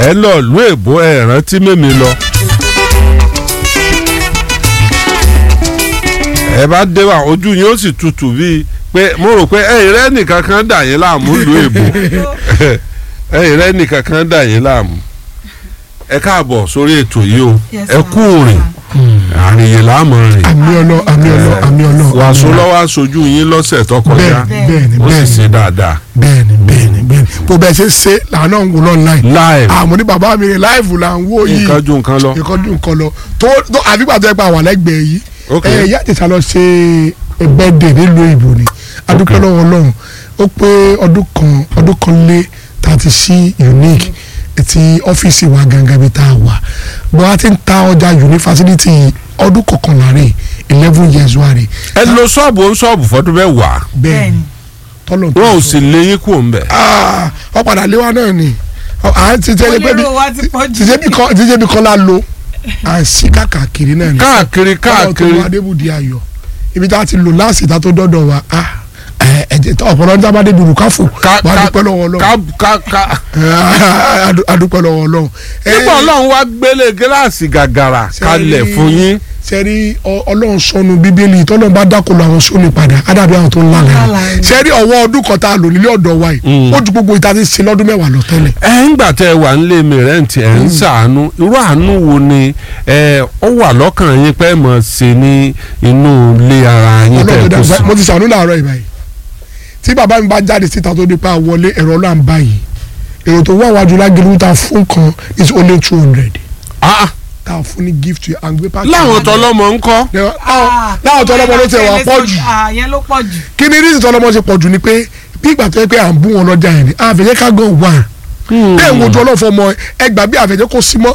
ẹ lọ ìlú èbó ẹ rántí mímí lọ. ẹ bá dé wa ojú yín ó sì tutù bíi pé mo rò pé ẹ̀yin rẹ nìkan kan dà yín láàmú ìlú èbó ẹ̀yin rẹ nìkan kan dà yín láàmú ẹ káàbọ̀ sórí ètò yìí o Yes, ẹ sir. kú rìn àrìnyè láàmú rìn àmì ọlọ àmì ọlọ àmì ọlọ. wàásù lọ́wọ́ aṣojú yín lọ́sẹ̀ tó kọjá bẹ́ẹ̀ni bẹ́ẹ̀ni ó sì bẹ́ẹ̀ni ṣe dáadáa bẹ́ẹ̀ni bẹ́ẹ̀ni bẹ́ẹ̀ni bó bẹ́ẹ̀ ṣe ṣe làánà ń wò online. live àmọ́ ní bàbá mi rìn láìfù là ń wò yìí nǹkan ju nǹkan lọ. nǹkan dùn nǹkan lọ tó tó àbígbà tó yẹ pé àwọn àlẹ́gbẹ̀ẹ́ yìí Ok. ẹ ìyá àtẹ̀sà lọ ṣe bẹ́ẹ̀dẹ̀ nílùú ìbò ni adúpẹ́ lọ́wọ́ ọlọ́run ó pé ọdún kan ọdún kan lé tá a ti ṣí unique ti ọ́fíìsì wa gangan bí tá a wà bó a ti ń ta ọjà unique facility ọdún kọkànlá rè eleven years wa rè ẹ lo ṣọ́ọ̀bù ó ń ṣọ́ọ̀bù fọ́dún mẹ́wàá bẹ́ẹ̀ni tọ́lọ̀ tó wọn ò sọ. sì lé yín kúrò ń bẹ̀. Ah, ọ padà lé wa náà ni Ọ- à ń ti tẹ́lẹ̀ pé bí onírò wa ti pọ̀ jù. tìjẹ́ bí kọ́lá lo à ń sí káàkiri náà ni káàkiri káàkiri ọlọ́run tó wá débùdí ayọ̀ ibi tá a ti lò láàsì tá a tó dọ́dọ̀ wa ah, ẹ ẹ̀jẹ̀ tó ọ̀pọ̀lọpọ̀ níta bá débi rùkáfò ká wà á ká dúpẹ́ lọ́wọ́ ọlọ́run ká ká ká. a dúpẹ́ lọ́wọ́ ọlọ́run. nígbà ọlọ́run wá gbélé gíláàsì gàgàrà kalẹ̀ fún yín. sẹ́rí ọlọ́run sọnù bíbélì tọ́lọ́run bá dákòlò àwọn sóni padà ádàbí àwọn tó ń lálẹ́ Lálàá ni. sẹ́rí ọwọ́ ọdún kan tá a lò nílé ọ̀dọ̀ wa yìí Mm. ó ju gbogbo ìta ti ṣe lọ́dún mẹ́wàá lọ tẹ́lẹ̀. ẹ ń gbà tẹ wà nílé mi rẹ́ǹtì ẹ̀ ń ṣàánú irú àánú wo ni ẹ ó wà lọ́kàn yín pé mọ̀ ṣe ní inú ilé ara yín ọlọ́run tẹ̀ kó dá sí. mo ti sànú làárọ̀ ìbáyìí tí bàbá mi bá jáde síta tó dípa wọlé ẹ̀rọ là ń báyìí èrò tó wà wájú lágẹ̀lú ta fún kan is only two hundred Ah, ah, ta fún ní gift yẹn and gbé pàkì. láwọn tọlọmọ ń kọ́. láwọn tó ọlọ́mọ ló tẹ̀ wá pọ̀ jù àyẹn ló pọ̀ jù. kí ni reason tó ọlọ́mọ ṣe pọ̀ jù ni pé bí ìgbà tó yẹ pé à ń bú wọn lọ́jà yẹn ni àfẹ̀jẹ́ ká gan wà bẹ́ẹ̀ ń wojú ọlọ́fọ̀ ọmọ ẹgbà bí àfẹ̀jẹ́ kò sí mọ́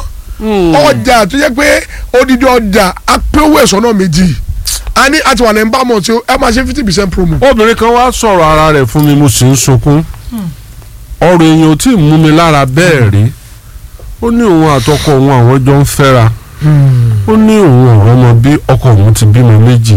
ọjà tó yẹ pé odidi ọjà apẹ́wò ẹ̀sọ́ náà méjì a ní àti wà lẹ́yìn bá mọ̀ tí ẹ máa ṣe fifty percent promo. obìnrin kan wá sọ̀rọ̀ ara rẹ̀ fún mi mo sì ń sunkún ọ̀rọ̀ èèyàn ò tí ì mú mi lára bẹ́ẹ̀ rí ó ní òun àtọkọ òun àwọn jọ ń fẹ́ra ó ní òun ọ̀rọ̀ ọmọ bí ọkọ òun ti bímọ méjì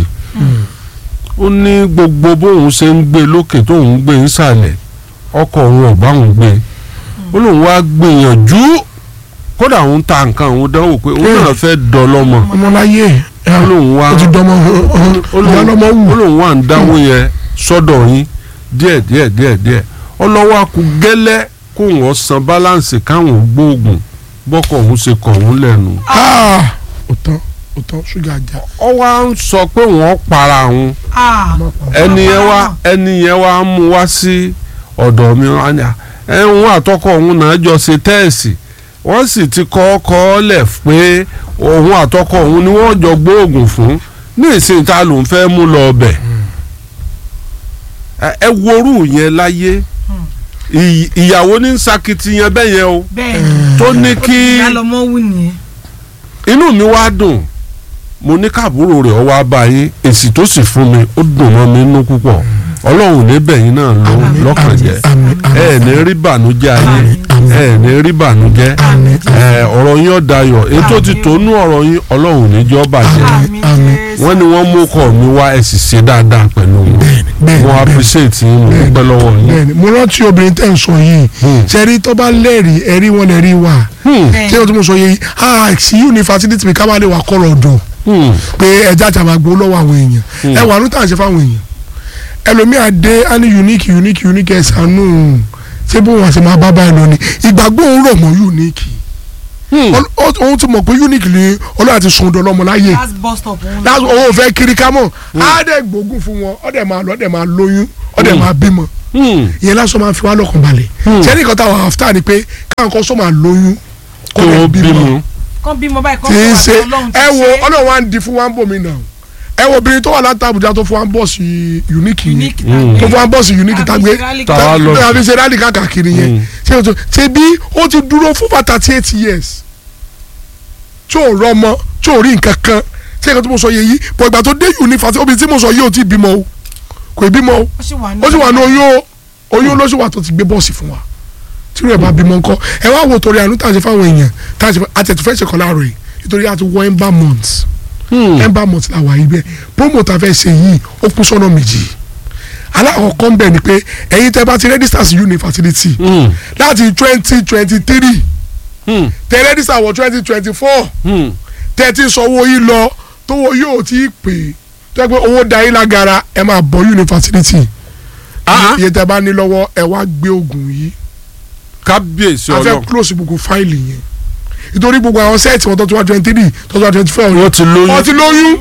ó ní gbogbo bóun ṣe ń gbé lókè tóun ń gbé nísàlẹ̀ ọkọ òun ọ̀bá òun gbé ó lóun wá gbìyànjú kódà òun ta nǹkan òun dánwò pé òun náà fẹ́ dọlọ́mọ ọmọláyé ó lóun wá ó ti dọmọ ìyá lọmọ ó wù lóun wà ń dáwó yẹn sọ́dọ̀ yín díẹ̀ díẹ̀ díẹ̀ díẹ̀ ọlọ́wọ́ akú gẹ́lẹ́ kó wọ́n san báláǹsì káwọn gbóògùn bọ́kọ̀ òun ṣe kọ̀ òun lẹ́nu. ó tán ó tán ṣúgà ajá ọ wá ń sọ pé wọ́n para òun Ah, ẹni yẹn wá ẹni yẹn wá mú wá sí ọ̀dọ̀ mi wá ní à ẹ̀hún àtọkọ òun náà jọ ṣe tẹ́ẹ̀sì wọ́n sì ti kọ́ kọ́ lẹ̀ pé òun àtọkọ òun ni wọ́n jọ gbóògùn fún ní ìsìn ta ló ń fẹ́ mú lọ ọbẹ̀ ẹ ẹ worú yẹn láyé Ì- ìyàwó ní sakitiyan bẹ́ẹ̀ yẹn o bẹ́ẹ̀ tó ní ni kí ìyá lọmọ wù nìyẹn. inú mi wá dùn mo ní káàbúrò rẹ̀ ọwọ́ abáyé èsì tó sì fún mi ó dùn mọ́ mi nínú púpọ̀ ọlọ́run níbẹ̀ yín náà ló Àmín, lọ́kàn jẹ́ àmín àmín ẹ ní rí bànújẹ́ ayé Àmín, ẹ ní rí bànújẹ́ Àmín, ẹ ọ̀rọ̀ yín ọ̀dayọ̀ ètò ti Àmín. tónú ọ̀rọ̀ yín ọlọ́run níjọ́ bàjẹ́ Àmín àmín. Jésù. wọ́n ní wọ́n mú kọ́ mi wá ẹ sì ṣe dáadáa pẹ̀lú wọn bẹ́ẹ̀ni bẹ́ẹ̀ni mo bẹ́ẹ̀ni. appreciate yín mo dúpẹ́ lọ́wọ́ yín. bẹ́ẹ̀ni mo rántí obìnrin tẹ́ ń sọ yìí Hmm. sẹ́rí tó bá lẹ́rìí ẹ̀rí wọn lẹ́rìí wà Hmm, Bẹ́ẹ̀. ṣé o tí mo sọ yìí ah sí yunifásitì mi ká má lè wà kọ́rọ̀ ọ̀dọ̀ hmm, pé ẹja àti àmàgbó lọ́wọ́ àwọn èèyàn ẹ wà ní tàn ṣe fáwọn èèyàn ẹlòmíà dé á ní unique unique unique ẹ ṣàánú ṣé bó wọn ṣe máa bá báyìí lọ ni ìgbàgbọ́ òun rọ̀ mọ́ unique hmm. Ọl- ó- òun ti mọ̀ pé unique ni ọlọ́run ti sun ọdọ láyé last bus stop òun. láti owó fẹ́ kiri ká mọ̀ á dẹ̀ gbógun fún wọn ó dẹ̀ máa lọ ó dẹ̀ máa lóyún ó dẹ̀ máa bímọ Hmm. ìyẹn lásán máa fi wá lọ́kàn balẹ̀ sẹ́ni kan táwọn after ni pé káwọn kan sọ máa lóyún kó tó dẹ̀ bímọ. kán bímọ báyìí kán tí ń fún ṣe wa Ọlọ́run ti ẹ wo ṣe. ọlọ́run wa ń di fún wa ń bò mí náà ẹ wo obìnrin tó wà láti Àbújá tó fún wa ń bọ̀ sí unique yẹn unique Mm. tó fún wa ń bọ̀ sí unique Àbí tàgbé Sierra Leone. Tàwa lọ sí. àbí ṣe rálì káàkiri yẹn Mm. ṣé o tó ṣe bí ó ti dúró fún for thirty eight years tí ò rọmọ tí ò rí nǹkan kan ṣé nǹkan tí mo sọ yẹ yìí bọ̀ ìgbà tó dé yunifásitì obìnrin tí mo sọ yìí ò tí ì bímọ o kò ì bímọ o ó sì wà ní. ó sì wà ní oyún o oyún ló sì wà tó ti gbé bọ́ọ̀sì fún wa tí rẹ̀ bá bímọ ńkọ́ ẹ wá wo torí àánú tá a ṣe fáwọn èèyàn tá a ṣe àtẹ̀tù fẹ́ ṣe kọ́ láàárọ̀ yìí nítorí a ti wọ ember months Hmm. ember months la wà yìí bẹ́ẹ̀ promo tá a fẹ́ ṣe yìí ó kún sọ́nà méjì alákọ̀ọ́kọ́ ń bẹ̀ ni pé ẹ̀yin tẹ́ bá ti register sí uni fertility Hmm. láti twenty twenty three Hmm. tẹ rẹ́dísà wọ twenty twenty four Hmm. tẹ ti sanwó yìí lọ tówó yóò ti pè é tó yẹ pé owó da yín lágara ẹ máa bọ̀ yunifásitì Ah, iye tẹ bá ní lọ́wọ́ ẹ wá gbé oògùn yìí kábíyèsí a fẹ́ ọlọ́run close gbogbo fáìlì yẹn nítorí gbogbo àwọn sẹ́ẹ̀tì wọn tó ti wá twenty three tó ti wá twenty four wọ́n ti lóyún wọ́n ti lóyún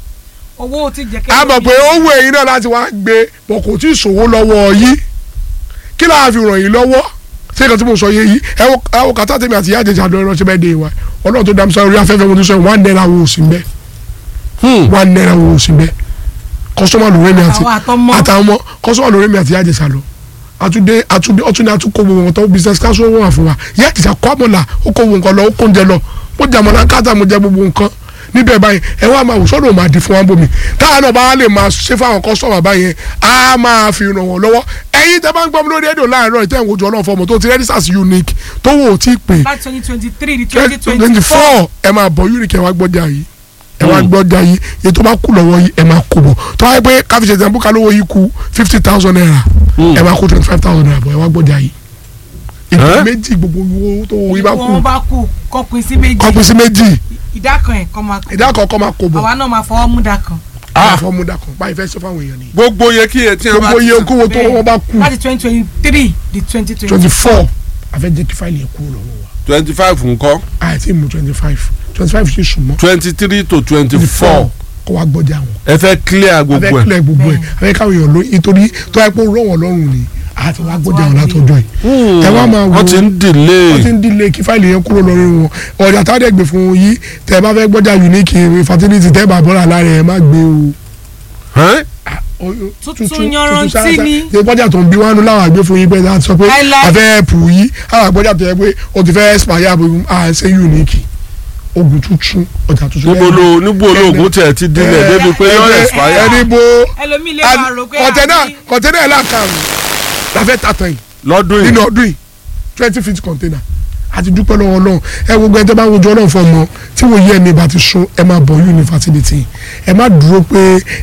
owó ti jẹ a mọ̀ pé ó wù ẹ̀yin náà láti wá gbé bọ̀ kò tí ì ṣòwò lọ́wọ́ yìí kí láà fi ràn yín lọ́wọ́ ṣé nǹkan tí mo sọ yé yìí ẹ wo ẹ wo kàtà tèmi àti ìyá àjẹjà àdó ẹran ṣe bẹ́ẹ̀ dé wa ọlọ́run tó dámsá orí afẹ́fẹ́ mo ti sọ one naira wo sí mbẹ́ Hmm. one naira wo sí mbẹ́ kọ́sọ́mà lórí mi àti àwọn àtọmọ àtàwọn ọmọ kọ́sọ́mà lórí mi àti ìyá àjẹsà lọ àtúndé àtúndé ọtún ní àtúkọ gbogbo wọn tó business council wọn wà fún wa ìyá àjẹsà kọ́ àmọ́là ó kó gbogbo nǹkan lọ ó kó oúnjẹ lọ mo jẹ àmọ́là káàtà mo jẹ gbogbo nǹkan níbẹ̀ báyìí ẹ wá máa wò sọ́dọ̀ ò máa di fún wa bòmí táwọn náà bá lè máa ṣe fáwọn kọ́sọ́mà báyẹn á máa fi ràn wọ́n lọ́wọ́ ẹ̀yin tẹ́ bá ń gbọ́ mi lórí rédíò láàárọ̀ ìtẹ́ ìwòjọ́ ọlọ́run fọmọ tó ti register sí unique tó wò ó tí ì pè láti twenty twenty three di twenty twenty twenty four four ẹ máa bọ̀ unique ẹ wá gbọ́jà yìí ẹ wá gbọ́jà yìí èyí tó bá kú lọ́wọ́ yìí ẹ máa kó bọ̀ tó wáyé pé káfíńsì ẹ̀sìn àbúkà lówó yìí kú fifty thousand naira Hmm. ẹ máa kó twenty five thousand naira bọ̀ ẹ wá gbọ́jà yìí ìdí Eh? méjì gbogbo owó tó wọ yìí bá kú wọn bá kú kọpin sí méjì kọ́pin sí méjì ìdá kan ẹ̀ kọ́ máa kú ìdá kọ̀ọ̀kan máa kó bọ̀ àwa náà máa fọwọ́ mú dá kan ah fọmúdà kan báyìí fẹ́ sọ fáwọn èèyàn ni gbogbo yẹ kí ẹ tí wọn bá gbogbo ti iye sàn. okòwò tó wọ́n bá kú láti twenty twenty three di twenty twenty twenty four àfẹ́ jẹ́ kí fáìlì yẹn kúrò lọ́wọ́ wa twenty five ńkọ́ àìtí mú twenty five twenty five ṣe sùn mọ́ twenty three to twenty twenty four four kó wá gbọ́jà wọn. ẹ fẹ́ clear abẹ́ gbogbo ẹ̀. kílẹ̀ gbogbo ẹ̀ abẹ́ káwọn èèyàn lóyún nítorí tó yẹ kó rọ̀ wọ́n lọ́rùn ni àti wàá gbọ́dọ̀ àwọn látọjọ́ yìí. ẹ wá máa wo wọ́n ti ń wọ́n ti delay ń dílé kí fáìlì yẹn kúrò lórí wọn ọ̀dà táwọn ẹgbẹ́ fún yìí tẹ́ ẹ bá fẹ́ gbọ́dọ̀ unique fertility tẹ́ ẹ bá bọ́ra lára ẹ má gbé o. Ẹ́n? Tuntun yanrantí ni. ṣe gbọ́dọ̀ tó ń bí wánú láwọn àgbẹ̀ fún yín pé láti sọ pé Láíláí. àfẹ́ ẹ̀pù yìí àwọn àgbọ̀dọ̀ tó yẹ pé o ti fẹ́ expire àbò àṣẹ unique ogun tuntun ọjà tuntun. níbo ló níbo olóògùn tẹ̀ ti dilẹ̀ débi pé yọ expire. ẹni bo ẹlòmíì lè máa rò pé kọ̀tẹ́nà àbí- kọ̀tẹ́nà ẹ̀ láǹkàrún láfẹ́ tàtàn yìí lọ́dún nínú yìí ọdún yìí twenty feet container àti dúpẹ́ lọ́wọ́ náà ẹ gbogbo ẹ tẹ́ bá wojú ọlọ́run fún ọmọ tí wọ́n yí ẹ̀mí bá ti sún ẹ máa bọ̀ yunifásitì ẹ má dúró pé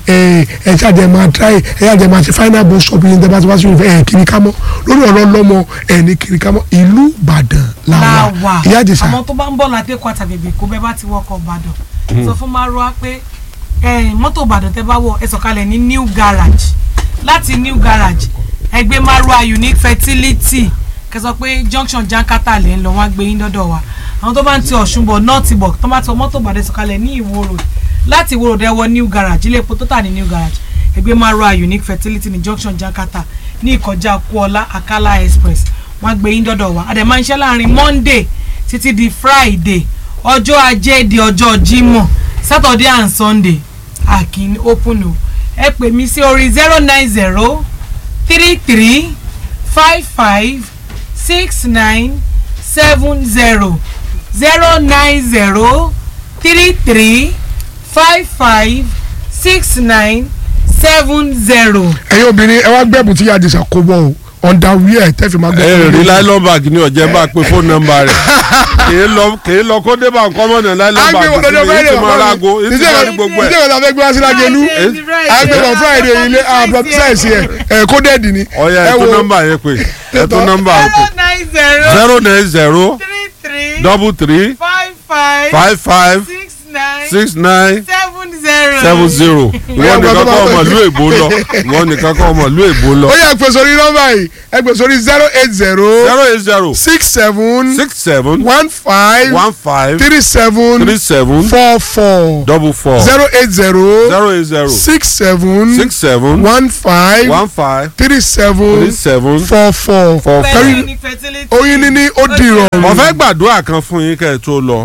ẹ ẹ ṣáàjẹ máa try ẹ ṣáàjẹ máa ṣe final bus stop yìí tẹ́ bá ti wá sí yunifásitì ẹ kiri ká mọ́ lórí ọ̀rọ̀ lọ́mọ ẹ ní kiri ká mọ́ ìlú Ìbàdàn la wà láwà ìyá àjẹsà àwọn tó bá ń bọ̀ láti Èkó àtàbèbè kó bẹ́ẹ̀ bá ti wọkọ̀ Ìbàdàn sọ fún Marwa pé eh, mọ́tò Ìbàdàn tẹ́ bá wọ̀ ẹ sọ̀kalẹ̀ ní new garage láti new garage ẹ gbé Marwa unique fertility kẹsọ pé junction jankata lè ń lọ wọn á gbé yín dọ́dọ̀ wa àwọn tó bá ń ti Ọ̀ṣun bọ̀ north bọ̀ tó bá ti wọ mọ́tò Ìbàdàn sọ̀kalẹ̀ ní Ìwó road láti Ìwó road ẹ wọ new garage ilé epo tó tà ní new garage ẹ gbé Marwa unique fertility ní junction jankata ní ìkọjá Kuọlá Akala express wọn á gbé yín dọ́dọ̀ wa àdè máa ń ṣe láàrin Monday títí di Friday ọjọ́ ajé di ọjọ́ Jímọ̀ Saturday and Sunday akin open o ẹ pè mí sí orí zero nine zero three three five five six nine seven zero zero nine zero three three five five six nine seven zero. ẹ̀yin obìnrin ẹ wá gbẹ́bùn tí ìyá àjẹsà kó bọ̀ o underwear tẹ́ fi máa gbẹ́ ẹ rí nylon bag ní ọ̀jẹ̀ bá pe fóònù nọ́mbà rẹ̀ kìí lọ kìí lọ kó dé bá nǹkan mọ́ ní nylon bag agbèwọ̀n lọ́jọ́ sílẹ̀ yìí friday ti máa rago yìí ti máa rí gbogbo ẹ̀. ìjẹ́ ìjọba fẹ́ gbé wá sí lágẹ̀lú agbèwọ̀n friday ilé abdulsaiz yẹ ẹ̀ kódẹ́ẹ̀dì ni ọ̀ya ẹ̀ tó nọ́mbà yẹn pé ẹ̀ tó nọ́mbà yẹn pé zero nine zero zero nine zero three three double three five five five five six nine six nine seven zero. seven zero ìwọ nìkan kọ́ ọmọ ìlú èbó lọ ìwọ nìkan kọ́ ọmọ ìlú èbó lọ ó yẹ pè sórí nọ́mbà yìí ẹ pè sórí zero eight zero zero eight zero six seven six seven one five one five three seven three seven four four double four zero eight zero zero eight zero six seven six seven one five one five three three seven seven four four four four. pẹ̀lú ní fertility. oyin níní ó di ìrọ̀rùn. mo fẹ́ gbàdúrà kan fún yín kẹ́ ẹ tó lọ.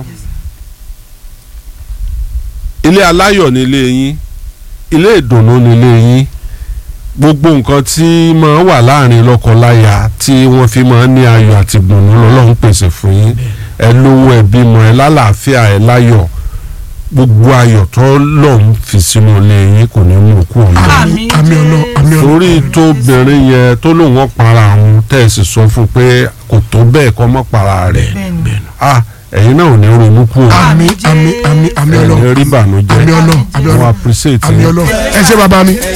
ilé aláyọ̀ ni ilé yín ilé ìdùnnú ni ilé yín gbogbo nǹkan tí máa wà láàrin lọ́kọláya tí wọ́n fi máa ń ní ayọ̀ àti ìdùnnú lọ́lọ́run pèsè fún yín ẹ lówó ẹ bímọ ẹ lálàáfíà ẹ láyọ̀ gbogbo ayọ̀ tó lọ́run fi sínú ilé yín kò ní mú kú ọ̀nà àmì àmì ọ̀nà àmì ọ̀nà. torí tóbìnrin yẹn tó lóun wọn para àwọn tẹ̀sí sọ fún pé kò tó bẹ́ẹ̀ kọ́ mọ́ para rẹ̀ bẹ́ẹ̀ni. ah ẹ̀yin náà ò ní ronú kú o àmì àmì àmì àmì ọ̀nà ẹ̀yin rí àmì bànújẹ́ ọ̀nà àmì wọn ọ̀nà appreciate àmì yín. ọ̀nà ẹ ṣé bàbá mi.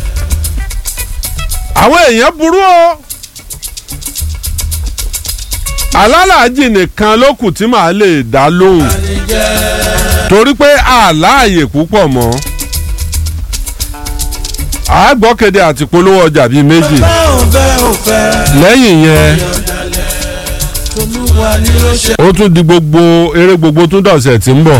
àwọn èèyàn burú o alálàájì nìkan ló kù tí màá lè dá lóhùn torí pé àláàyè púpọ̀ mọ́ àgbọ́kéde àti polówó ọjà bíi méjì lẹ́yìn yẹn ó tún di gbogbo eré gbogbo tún dọ̀sẹ̀ tí ń bọ̀.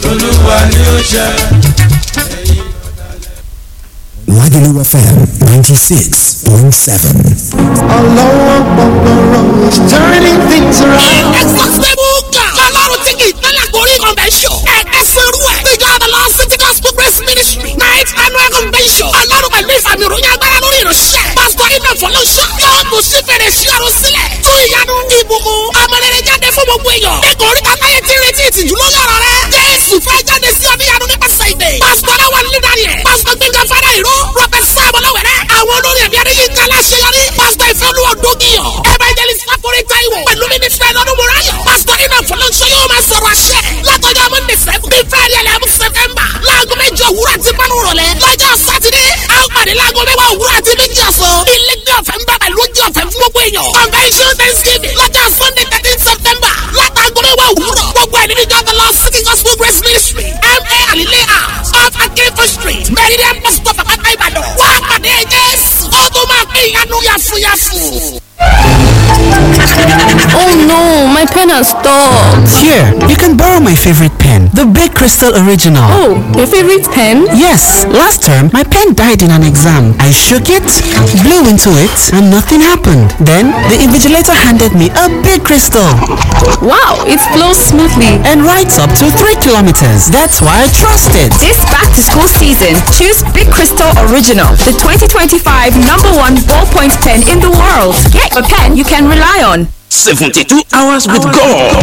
Lagelu FM 96.7. Ọlọ́wọ́ gbọ̀ngbọ̀rọ̀ is turning things around. Exhaustible God. Ọlọ́run tí kì í tẹ́lẹ̀ gorí convention. Ẹ̀ka sẹ́rú ẹ̀. Ìjọ Adala City Gospel Grace Ministry. Night annual convention. Ọlọ́run pẹ̀lú ìfàmì ìròyìn agbára lórí ìránṣẹ́. Pásítọ̀ Iná Fọlọ́ṣọ́. Yóò tún sí fèrè sí ọ̀run sílẹ̀. Tún ìyanu ìbùkún. Ọmọlẹ́rẹ́ jáde fún gbogbo èèyàn. Ẹ̀kọ́ orí kàtáyé ti retí ìtìjú lórí ọ̀rọ̀ rẹ̀. Jésù fẹ́ jáde sí ọ níyanu nípasẹ̀ ìdè. Pásítọ̀ Aláwọ̀ Lídàrí ẹ̀. Pásítọ̀ Gbẹ̀ngà Fara Ìró. Rọ́bẹ̀t Sáàmù Lọ́wẹ̀rẹ̀. Àwọn olórí ẹ̀mí Adéyínká Aláṣeyọrí. Pásítọ̀ Ìfẹ́olúwa Dógìyàn. Evangelist Láforí Táíwò. Pẹ̀lú mínísítà Ẹ̀lọ́dún Mùráyọ̀. Pásítọ̀ Iná Fọlọ́ṣọ́ yóò máa sọ̀rọ̀ àṣẹ. Látọjọ́ Monday seven. Bí Friday eleven September. Láago méjì òwúrọ̀ àti márùn rọ̀lẹ́. Lọ́jọ́ Sátidé. A ó pàdé láago mẹ́wàá òwúrọ̀ àti méjì ọ̀sán. Ilé gbé ọ̀fẹ́ ń bá pẹ̀lú oúnjẹ ọ̀fẹ́ fún gbogbo èèyàn. Convention Thanksgiving. Lọ́jọ́ Sunday thirteen September. Látàgọ́ mẹ́wàá òwúrọ̀. Gbogbo ẹ̀ nínú ìjọ The Lord City Gospel Grace Ministry. M.A. Alile House. Off Akinfo Street. Meridian Bus Stop Àpáta Ìbàdàn. Wá pàdé Jésù. Ó tún máa pín ìyanu yàfùyàfù. Oh no, my pen has stopped. Here, you can borrow my favorite pen, the Big Crystal Original. Oh, your favorite pen? Yes, last term my pen died in an exam. I shook it, blew into it, and nothing happened. Then the invigilator handed me a big crystal Wow, it flows smoothly. and writes up to 3 kilometers. That's why I trust it. This back to school season, choose Big Crystal Original, the 2025 number one ballpoint pen in the world. Get a pen you can rely on. 72 hours with God.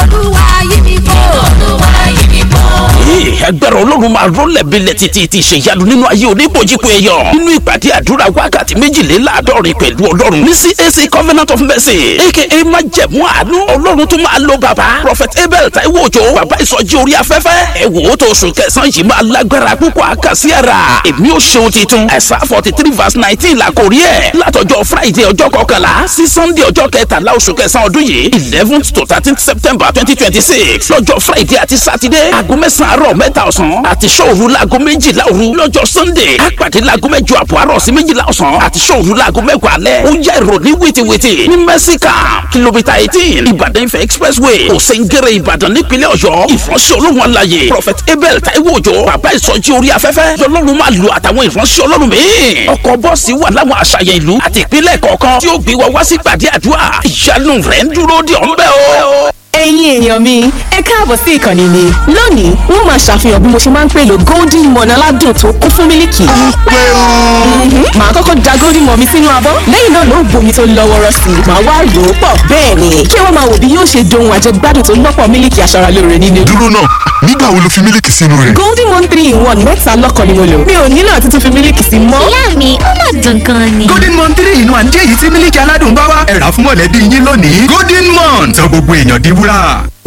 Ee, agbára ọlọ́run máa rọ́lẹ̀ bílẹ̀ títí ti ṣèyanu nínú ayé oníbòjìpò ẹ̀yọ̀ nínú ìpàdé àdúrà wákàtí méjìléláàádọ́rin pẹ̀lú ọlọ́run ní CAC Covenant of Mercy aka májẹ̀mú àánú ọlọ́run tó máa lo bàbá Prophet Abel Taiwo Òjó bàbá ìsọjí orí afẹ́fẹ́ ẹ wò ó tó oṣù kẹsàn-án yìí máa lágbára púpọ̀ àkàsí ara èmi ò ṣeun titun ẹ̀sà forty three verse nineteen la kò rí ẹ̀ látọjọ́ Friday ọjọ́ kọkànlá sí Sunday ọjọ́ kẹtàlá oṣù kẹsàn-án ọdún yìí eleventh to thirteenth September twenty twenty six lọ́jọ́ Friday àti Saturday aago mẹ́sàn-án àárọ̀ mẹ́ta ọ̀sán àti ṣòru laago méjìlá òru lọ́jọ́ Sunday àpàdé laago mẹ́jọ àbọ̀ àárọ̀ sí méjìlá ọ̀sán àti ṣòru laago mẹ́wàá alẹ́ ó yá ìròní wìtìwìtì ní mẹ́síkà kìlómítà eighteen Ìbàdàn Ifẹ̀ expressway òsèǹgẹ̀rẹ̀ Ìbàdàn nípínlẹ̀ Ọ̀yọ́ ìfọ̀nsẹ̀ olóhùn alayè Prophet Abel Taiwo Òjó bàbá ìsọjí orí afẹ́fẹ́ lọ́lọ́run máa lo àtàwọn ìfọ̀nsẹ̀ ọlọ́run míì ọkọ̀ bọ́ọ̀sì wà láwọn àṣàyàn ìlú àti ìpínlẹ̀ kọ̀ọ̀kan tí ó gbé wa wá sí gbàdé àdúrà ìyanu rẹ̀ ń dúró dè ọ́ ń bẹ̀ o. ẹ̀yin èèyàn mi ẹ káàbọ̀ sí ìkànnì mi lónìí wọ́n máa ṣàfihàn bí mo ṣe máa ń pèlò golden morn aládùn tó kún fún mílìkì. Mhm. màá kọ́kọ́ da golden morn mi sínú abọ́ lẹ́yìn náà ló ń bomi tó lọ́ wọ́rọ́ sí i màá wá rò ó pọ̀ bẹ́ẹ̀ ni kí wọ́n máa wò bí yóò ṣe dohun àjẹgbádùn tó lọ́pọ̀ mílìkì aṣaralóore nínú. dúró náà nígbà wo lo fi mílíkì sínú rẹ̀. golden morn three in one mẹ́ta lọ́kàn ni mo lò mi ò nílò àti tún fi mílìkì sí mọ́. Ìyá mi, ó mà dùn gan ni. golden mon three inú àǹjẹ́ yìí tí mílíkì aládùn bá wá ẹ̀rà fún mọ̀lẹ́bí yín lónìí golden mon sọ gbogbo èèyàn di wúrà.